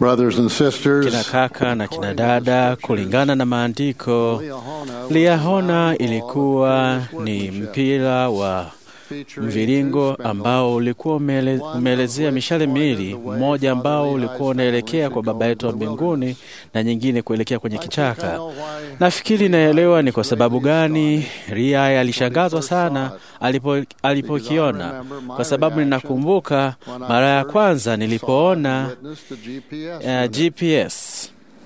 Brothers and kina sisters, kaka na kina dada, kulingana na maandiko, Liahona ilikuwa ni mpira wa mviringo ambao ulikuwa umele, umeelezea mishale miwili, mmoja ambao ulikuwa unaelekea kwa Baba yetu wa mbinguni na nyingine kuelekea kwenye kichaka. Nafikiri naelewa ni kwa sababu gani Ria alishangazwa sana alipo alipokiona, kwa sababu ninakumbuka mara ya kwanza nilipoona uh, GPS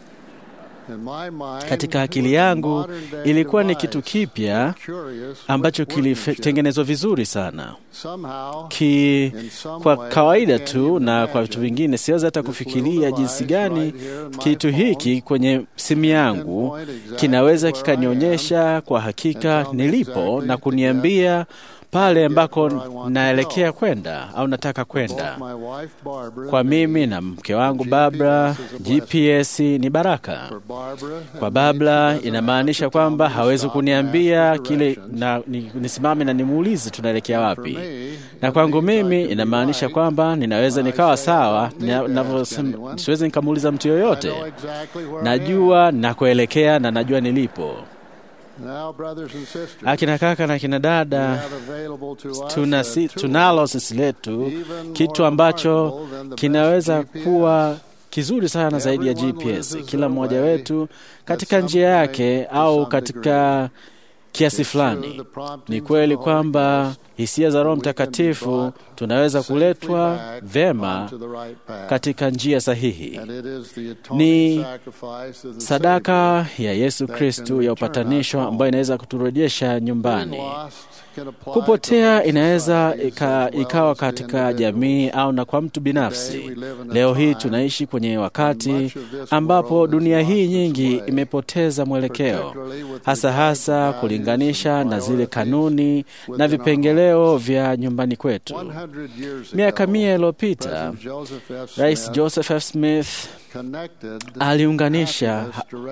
katika akili yangu ilikuwa ni kitu kipya ambacho kilitengenezwa vizuri sana ki, kwa kawaida tu na kwa vitu vingine siwezi hata kufikiria jinsi gani kitu hiki kwenye simu yangu kinaweza kikanionyesha kwa hakika nilipo na kuniambia pale ambako naelekea kwenda au nataka kwenda. Kwa mimi na mke wangu Barbara, GPS ni baraka. Kwa Barbara inamaanisha kwamba hawezi kuniambia kile na, ni, nisimame na nimuulize tunaelekea wapi, na kwangu mimi inamaanisha kwamba ninaweza nikawa sawa, siwezi nikamuuliza mtu yoyote. Najua nakuelekea na najua nilipo. Akina kaka na akina dada, tuna si, tunalo sisi letu kitu ambacho kinaweza kuwa kizuri sana zaidi ya GPS. Kila mmoja wetu katika njia yake au katika kiasi fulani. Ni kweli kwamba hisia za Roho Mtakatifu tunaweza kuletwa vema katika njia sahihi. Ni sadaka ya Yesu Kristu ya upatanisho ambayo inaweza kuturejesha nyumbani. Kupotea inaweza ika, ikawa katika jamii au na kwa mtu binafsi. Leo hii tunaishi kwenye wakati ambapo dunia hii nyingi imepoteza mwelekeo, hasa hasa kulinganisha na zile kanuni na vipengeleo vya nyumbani kwetu. Miaka mia iliyopita, Rais Joseph F. Smith aliunganisha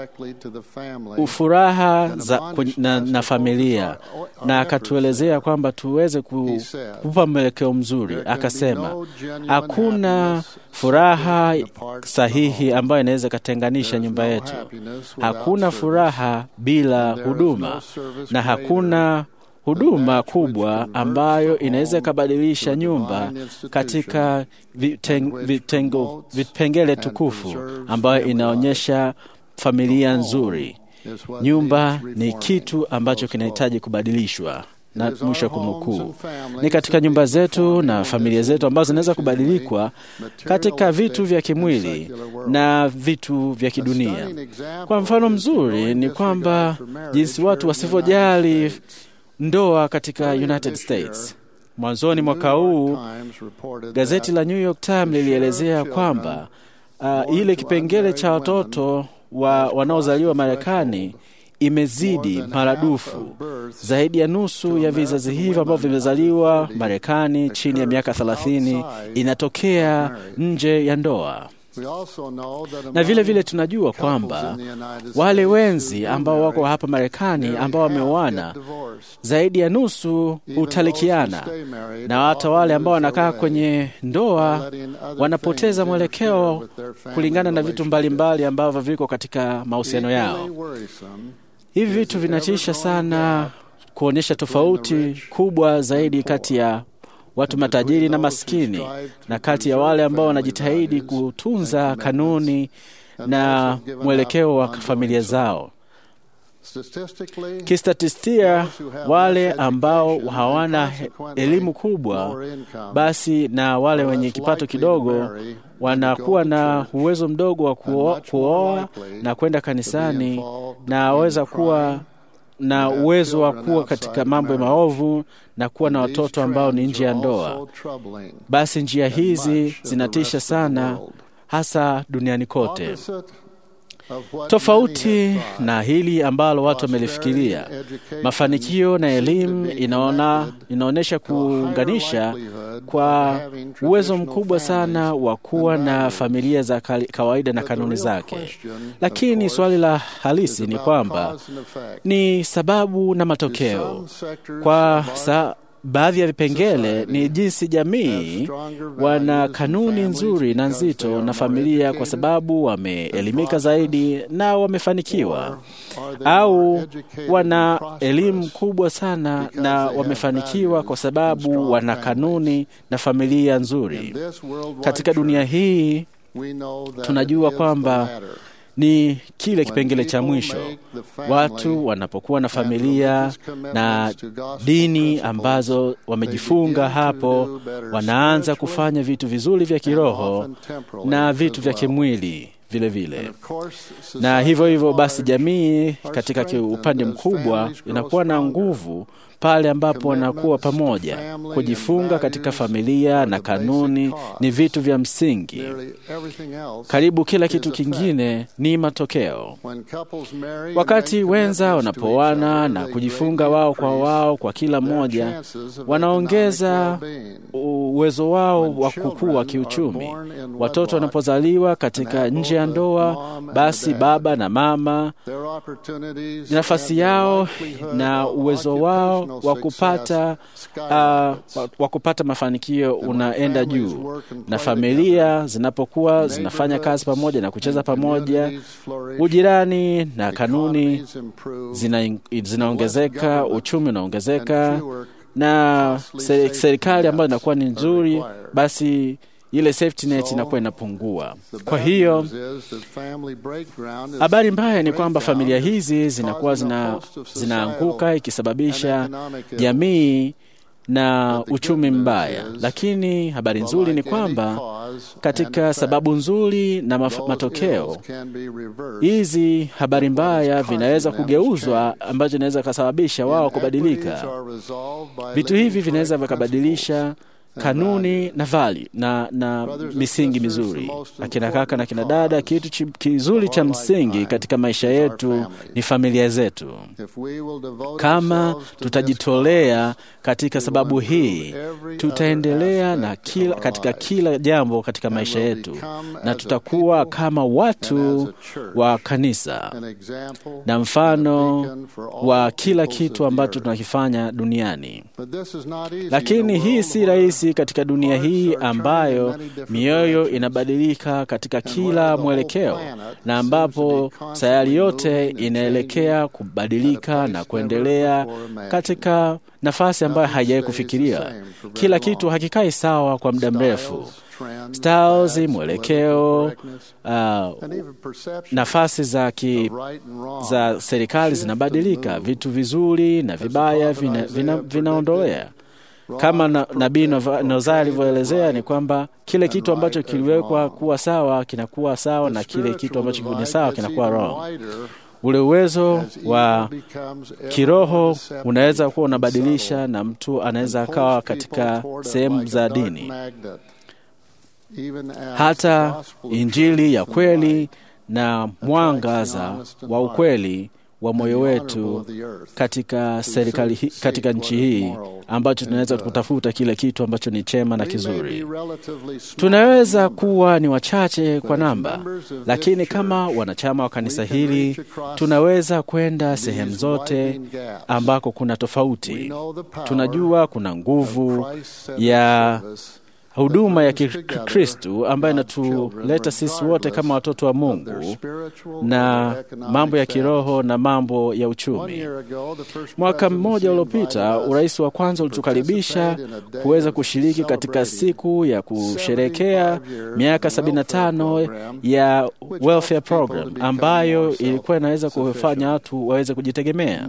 ufuraha za, na, na familia na akatuelezea kwamba tuweze kupa mwelekeo mzuri. Akasema hakuna furaha sahihi ambayo inaweza ikatenganisha nyumba yetu. Hakuna furaha bila huduma na hakuna huduma kubwa ambayo inaweza ikabadilisha nyumba katika vitengo, vipengele tukufu ambayo inaonyesha familia nzuri. Nyumba ni kitu ambacho kinahitaji kubadilishwa na mwisho kunukuu, ni katika nyumba zetu na familia zetu ambazo zinaweza kubadilikwa katika vitu vya kimwili na vitu vya kidunia. Kwa mfano mzuri ni kwamba jinsi watu wasivyojali ndoa katika United States. Mwanzoni mwaka huu gazeti la New York Times lilielezea kwamba uh, ile kipengele cha watoto wa wanaozaliwa Marekani imezidi maradufu. Zaidi ya nusu ya vizazi hivyo ambavyo vimezaliwa Marekani chini ya miaka thelathini inatokea nje ya ndoa na vile vile tunajua kwamba wale wenzi ambao wako hapa Marekani ambao wameoana zaidi ya nusu hutalikiana, na hata wale ambao wanakaa kwenye ndoa wanapoteza mwelekeo kulingana na vitu mbalimbali ambavyo viko katika mahusiano yao. Hivi vitu vinatisha sana, kuonyesha tofauti kubwa zaidi kati ya watu matajiri na maskini na kati ya wale ambao wanajitahidi kutunza kanuni na mwelekeo wa familia zao. Kistatistia, wale ambao hawana elimu kubwa basi na wale wenye kipato kidogo wanakuwa na uwezo mdogo wa kuoa na kwenda kanisani na waweza kuwa na uwezo wa kuwa katika mambo ya maovu na kuwa na watoto ambao ni nje ya ndoa. Basi njia hizi zinatisha sana, hasa duniani kote. Tofauti na hili ambalo watu wamelifikiria, mafanikio na elimu inaona, inaonyesha kuunganisha kwa uwezo mkubwa sana wa kuwa na familia za kawaida na kanuni zake, lakini swali la halisi ni kwamba ni sababu na matokeo. Kwa sa baadhi ya vipengele ni jinsi jamii wana kanuni nzuri na nzito na familia kwa sababu wameelimika zaidi na wamefanikiwa, au wana elimu kubwa sana na wamefanikiwa kwa sababu wana kanuni na familia nzuri. Katika dunia hii tunajua kwamba ni kile kipengele cha mwisho. Watu wanapokuwa na familia na dini ambazo wamejifunga hapo, wanaanza kufanya vitu vizuri vya kiroho na vitu vya kimwili vile vile. Na hivyo hivyo basi, jamii katika upande mkubwa inakuwa na nguvu pale ambapo wanakuwa pamoja. Kujifunga katika familia na kanuni ni vitu vya msingi. Karibu kila kitu kingine ni matokeo. Wakati wenza wanapoana na kujifunga wao kwa wao kwa kila mmoja, wanaongeza uwezo wao wa kukua kiuchumi. Watoto wanapozaliwa katika nje ya ndoa, basi baba na mama, nafasi yao na uwezo wao wa kupata uh, wa kupata mafanikio unaenda juu, na familia zinapokuwa zinafanya kazi pamoja na kucheza pamoja, ujirani na kanuni zina, zinaongezeka, uchumi unaongezeka, na serikali ambayo inakuwa ni nzuri, basi ile safety net inakuwa inapungua. Kwa hiyo habari mbaya ni kwamba familia hizi zinakuwa zina, zinaanguka ikisababisha jamii na uchumi mbaya, lakini habari nzuri ni kwamba katika sababu nzuri na matokeo hizi habari mbaya vinaweza kugeuzwa, ambacho inaweza kasababisha wao kubadilika. Vitu hivi vinaweza vikabadilisha kanuni na vali na, na misingi mizuri. Akina kaka na kina dada, kitu kizuri cha msingi katika maisha yetu ni familia zetu. Kama tutajitolea katika sababu hii, tutaendelea na kila, katika kila jambo katika maisha yetu, na tutakuwa kama watu wa kanisa na mfano wa kila kitu ambacho tunakifanya duniani. Lakini hii si rahisi katika dunia hii ambayo mioyo inabadilika katika kila mwelekeo na ambapo sayari yote inaelekea kubadilika na kuendelea katika nafasi ambayo haijawahi kufikiria. Kila kitu hakikai sawa kwa muda mrefu. Styles, mwelekeo, uh, nafasi za, ki, za serikali zinabadilika. Vitu vizuri na vibaya vinaondolea vina, vina kama na, Nabii Nozaya alivyoelezea ni kwamba kile kitu ambacho kiliwekwa kuwa sawa kinakuwa sawa na kile kitu ambacho ni sawa kinakuwa wrong. Ule uwezo wa kiroho unaweza kuwa unabadilisha, na mtu anaweza akawa katika sehemu za dini, hata injili ya kweli na mwangaza wa ukweli wa moyo wetu katika serikali hi, katika nchi hii ambacho tunaweza kutafuta kile kitu ambacho ni chema na kizuri. Tunaweza kuwa ni wachache kwa namba, lakini kama wanachama wa kanisa hili tunaweza kwenda sehemu zote ambako kuna tofauti. Tunajua kuna nguvu ya huduma ya Kikristu ambayo inatuleta sisi wote kama watoto wa Mungu na mambo ya kiroho na mambo ya uchumi. Mwaka mmoja uliopita, urais wa kwanza ulitukaribisha kuweza kushiriki katika siku ya kusherekea miaka 75 ya welfare program ambayo ilikuwa inaweza kufanya watu waweze kujitegemea.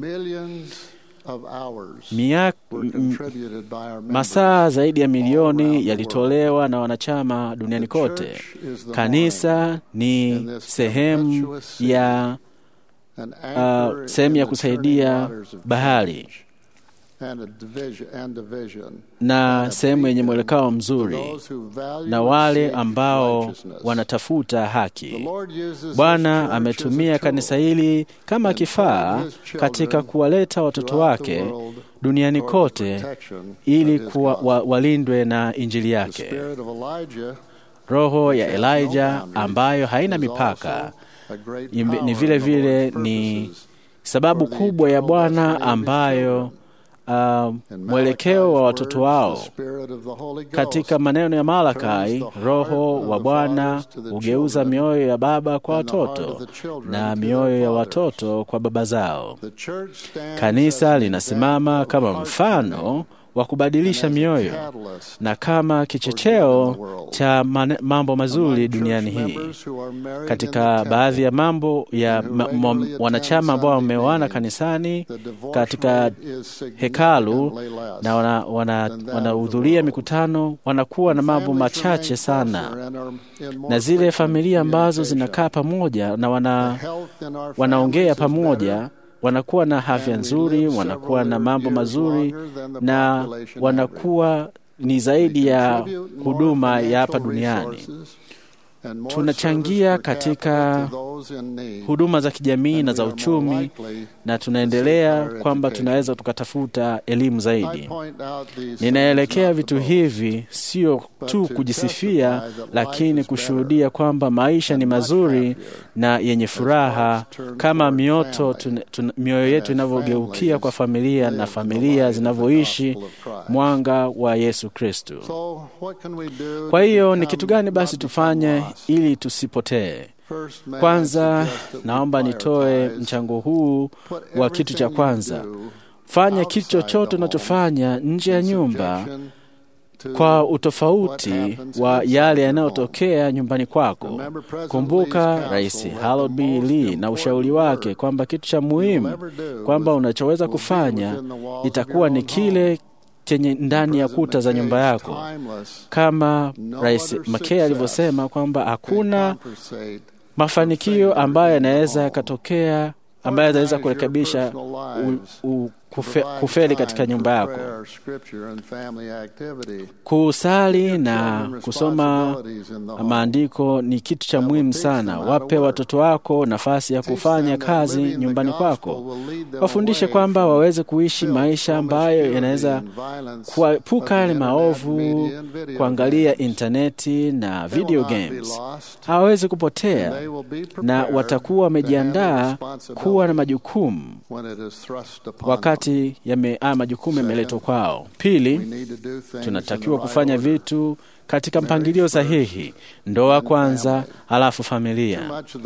Masaa zaidi ya milioni yalitolewa na wanachama duniani kote. Kanisa ni sehemu ya uh, sehemu ya kusaidia bahari na sehemu yenye mwelekeo mzuri na wale ambao wanatafuta haki. Bwana ametumia kanisa hili kama kifaa katika kuwaleta watoto wake duniani kote ili kuwa, wa, walindwe na injili yake. Roho ya Elijah ambayo haina mipaka ni vile vile ni sababu kubwa ya Bwana ambayo uh, mwelekeo wa watoto wao katika maneno ya Malakai, Roho wa Bwana hugeuza mioyo ya baba kwa watoto na mioyo ya watoto kwa baba zao. Kanisa linasimama kama mfano wa kubadilisha mioyo na kama kichocheo cha mambo mazuri duniani hii. Katika baadhi ya mambo ya ma, ma, wanachama ambao wameoana kanisani katika hekalu na wanahudhuria wana, wana mikutano, wanakuwa na mambo machache sana, na zile familia ambazo zinakaa pamoja na wana, wanaongea pamoja wanakuwa na afya nzuri, wanakuwa na mambo mazuri, na wanakuwa ni zaidi ya huduma ya hapa duniani. Tunachangia katika huduma za kijamii na za uchumi, na tunaendelea kwamba tunaweza tukatafuta elimu zaidi. Ninaelekea vitu hivi sio tu kujisifia, lakini kushuhudia kwamba maisha ni mazuri na yenye furaha, kama mioto mioyo yetu inavyogeukia kwa familia na familia zinavyoishi mwanga wa Yesu Kristo. Kwa hiyo ni kitu gani basi tufanye ili tusipotee? Kwanza naomba nitoe mchango huu wa kitu cha kwanza. Fanya kitu chochote unachofanya nje ya nyumba kwa utofauti wa yale yanayotokea nyumbani kwako. Kumbuka Rais Harold B. Lee na ushauri wake kwamba kitu cha muhimu kwamba unachoweza kufanya itakuwa ni kile chenye ndani ya kuta za nyumba yako, kama Rais McKay alivyosema kwamba hakuna mafanikio ambayo yanaweza yakatokea ambayo yanaweza kurekebisha kufe, kufeli katika nyumba yako. Kusali na kusoma maandiko ni kitu cha muhimu sana. Wape watoto wako nafasi ya kufanya kazi nyumbani kwako, wafundishe kwamba waweze kuishi maisha ambayo yanaweza kuepuka yale maovu, kuangalia intaneti na video games. Hawawezi kupotea na watakuwa wamejiandaa kuwa na majukumu wakati haya majukumu yameletwa kwao. Pili, tunatakiwa kufanya vitu katika mpangilio sahihi: ndoa kwanza, halafu familia.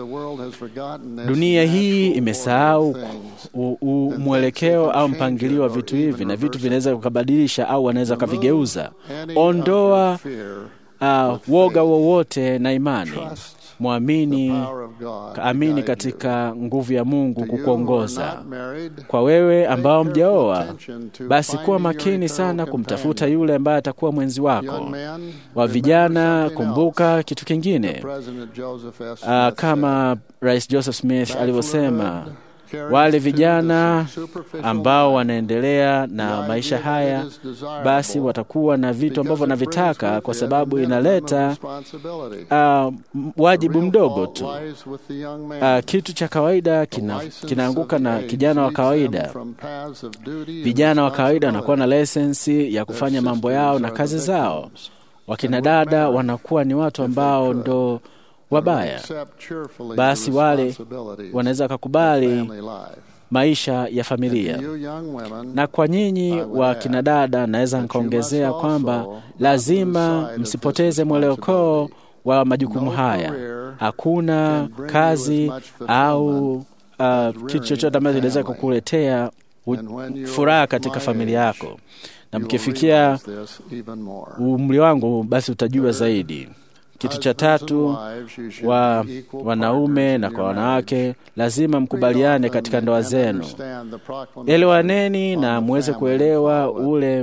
Dunia hii imesahau mwelekeo au mpangilio wa vitu hivi, na vitu vinaweza kukabadilisha au wanaweza wakavigeuza. Ondoa uh, woga wowote na imani Mwamini, amini katika nguvu ya Mungu kukuongoza. Kwa wewe ambao mjaoa, basi kuwa makini sana kumtafuta yule ambaye atakuwa mwenzi wako. Wa vijana, kumbuka kitu kingine, uh, kama Rais Joseph Smith alivyosema wale vijana ambao wanaendelea na maisha haya basi watakuwa na vitu ambavyo wanavitaka, kwa sababu inaleta uh, wajibu mdogo tu. Uh, kitu cha kawaida kina, kinaanguka na kijana wa kawaida. Vijana wa kawaida wanakuwa na lesensi ya kufanya mambo yao na kazi zao. Wakina dada wanakuwa ni watu ambao ndo wabaya basi wale wanaweza wakakubali maisha ya familia. Na kwa nyinyi wa kinadada, naweza nikaongezea kwamba lazima msipoteze mwelekeo wa majukumu haya. Hakuna kazi au uh, kitu chochote ambacho kinaweza kukuletea furaha katika familia yako, na mkifikia umri wangu, basi utajua zaidi. Kitu cha tatu, wa wanaume na kwa wanawake, lazima mkubaliane katika ndoa zenu. Elewaneni na muweze kuelewa ule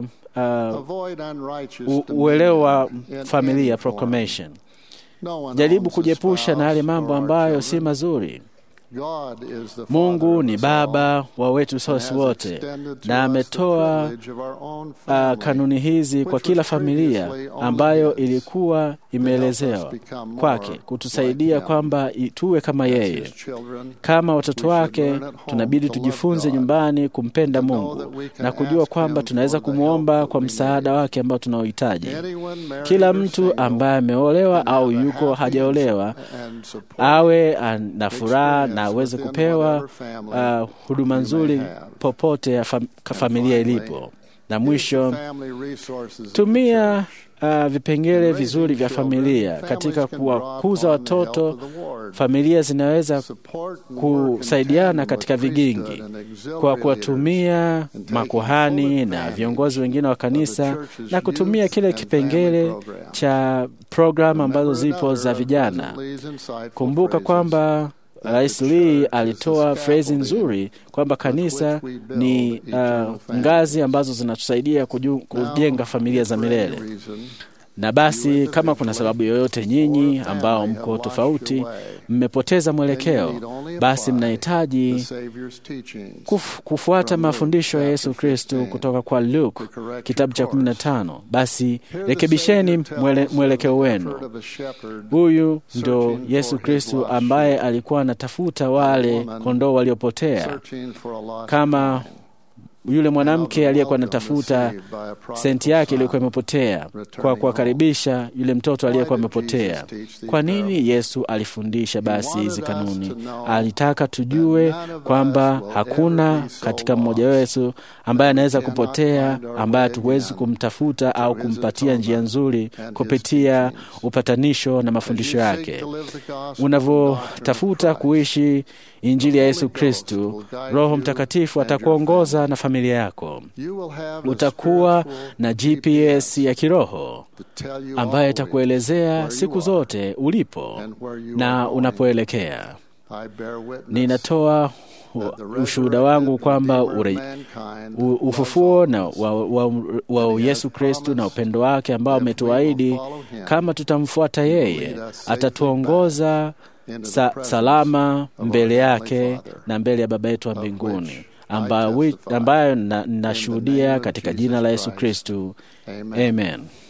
uh, uelewa wa familia proclamation. Jaribu kujiepusha na yale mambo ambayo si mazuri. Mungu ni Baba wa wetu sisi wote, na ametoa uh, kanuni hizi kwa kila familia ambayo ilikuwa imeelezewa kwake kutusaidia kwamba tuwe kama yeye. Kama watoto wake, tunabidi tujifunze nyumbani kumpenda Mungu na kujua kwamba tunaweza kumwomba kwa msaada wake ambao tunaohitaji. Kila mtu ambaye ameolewa au yuko hajaolewa awe na furaha na aweze kupewa uh, huduma nzuri popote ya fam familia ilipo. Na mwisho, tumia uh, vipengele vizuri vya familia katika kuwakuza watoto. Familia zinaweza kusaidiana katika vigingi kwa kuwatumia makuhani na viongozi wengine wa kanisa na kutumia kile kipengele cha programu ambazo zipo za vijana. Kumbuka kwamba Rais Lee alitoa frezi nzuri kwamba kanisa ni uh, ngazi ambazo zinatusaidia kujenga familia za milele. Na basi kama kuna sababu yoyote nyinyi ambao mko tofauti, mmepoteza mwelekeo, basi mnahitaji kuf, kufuata mafundisho ya Yesu Kristo kutoka kwa Luke kitabu cha 15. Basi rekebisheni mwele, mwelekeo wenu. Huyu ndo Yesu Kristo ambaye alikuwa anatafuta wale kondoo waliopotea kama yule mwanamke aliyekuwa anatafuta senti yake iliyokuwa imepotea kwa kuwakaribisha yule mtoto aliyekuwa amepotea. Kwa nini Yesu alifundisha basi hizi kanuni? Alitaka tujue kwamba hakuna katika mmoja wetu ambaye anaweza kupotea, ambaye hatuwezi kumtafuta au kumpatia njia nzuri kupitia upatanisho na mafundisho yake. Unavyotafuta kuishi Injili ya Yesu Kristu, Roho Mtakatifu atakuongoza na familia yako. Utakuwa na GPS ya kiroho ambayo itakuelezea siku zote ulipo na unapoelekea. Ninatoa ushuhuda wangu kwamba ufufuo na wa, wa, wa Yesu Kristu na upendo wake ambao ametuahidi, kama tutamfuata yeye, atatuongoza sa, salama mbele yake na mbele ya Baba yetu wa mbinguni ambayo nashuhudia katika jina la Yesu Kristu, amen.